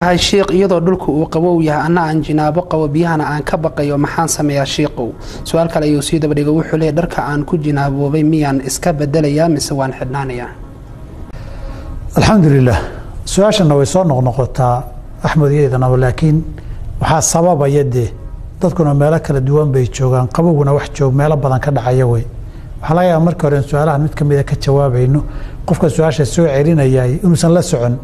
shiikh iyadoo dhulka uu qabow yahay anna aan jinaabo qabo biyahana aan ka baqayo maxaan sameeyaa shiikow su-aal kale ayuu sii dabadhiga wuxuu leeyay dharka aan ku jinaaboobay miyaan iska bedelayaa mise waan xidhnaanayaa alxamdulilah su-aashana way soo noqnoqotaa axmed iyadanaba laakiin waxaa sababaya dee dadkuna meelo kala duwan bay joogaan qabowguna wax joog meelo badan ka dhacaya wey waxaa laga yaaba marka hore in su-aalahan mid kamida ka jawaabayno qofka su-aasha soo celinayay inuusan la socon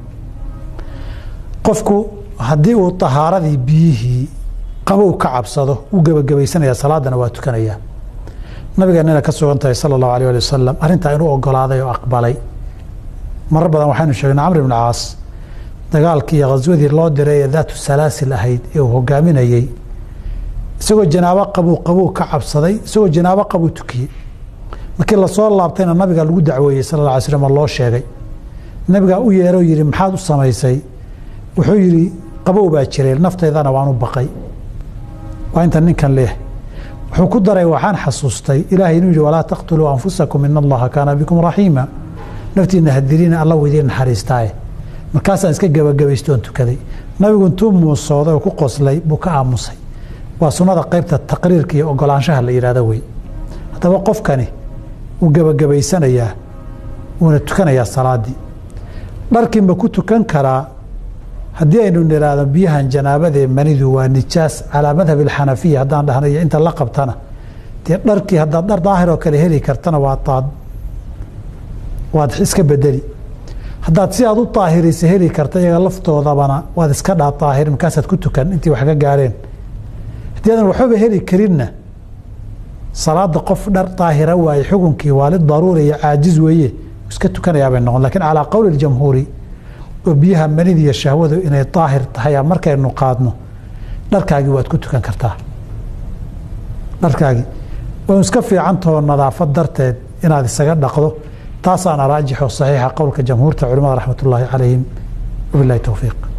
qofku haddii uu tahaaradii biyihii qabow ka cabsado wuu gebagabaysanaya salaadana waa tukanaya nabigeenana ka sugan tahay sala allahu alay ali wasalam arrintaa inuu ogolaaday oo aqbalay marar badan waxaynu sheegnay camr ibn caas dagaalkii iyo khaswadii loo diray ee daatu salaasil ahayd ee uu hogaaminayey isagoo janaabo qabuu qabuu ka cabsaday isagoo janaabo qabuu tukiyey markii lasoo laabtayna nabiga lagu dacweeyey sala alla alay slam oo loo sheegay nabigaa u yeeroo yidhi maxaad u samaysay wuxuu yidhi qabow baa jiray naftaydana waan u baqay waa inta ninkan leeh wuxuu ku daray waxaan xasuustay ilaahay inuu yidhi walaa taqtuluu anfusakum in allaha kaana bikum raxiima naftiina hadilina alla weydiin naxariistaaye markaasaan iska gebagabaystoon tukaday nabigu intuu muusooday oo ku qoslay buu ka aamusay waa sunnada qaybta taqriirka iyo ogolaanshaha la yidhahdo wey haddaba qofkani wuu gebagabaysanayaa wuuna tukanayaa salaadii dharkii ma ku tukan karaa haddii aynu niraahdo biyahan janaabadee manidu waa nijaas calaa madhab alxanafiya haddaan dhahna iyo inta la qabtana dee dharkii haddaad dhar daahir oo kale heli kartana waa waad iska bedeli haddaad si aad u daahirisa heli karta iyaga laftoodabana waad iska dhaa daahir markaasaad ku tukan intii wax ka gaareen haddii aadan waxbaba heli karinna salaada qof dhar daahira waaye xukunkii waa lidaruuri iyo caajiz weeye iska tukanayaa bay noqon lakiin calaa qowli jamhuuri oo biyaha manida iyo shahwadu inay daahir tahay markaynu qaadno dharkaagii waad ku tukan kartaa dharkaagii way iska fiicantahoo nadaafad darteed inaad isaga dhaqdo taasaana raajixo saxiixa qowlka jamhuurta culimada raxmat ullaahi calayhim wabilahi towfiiq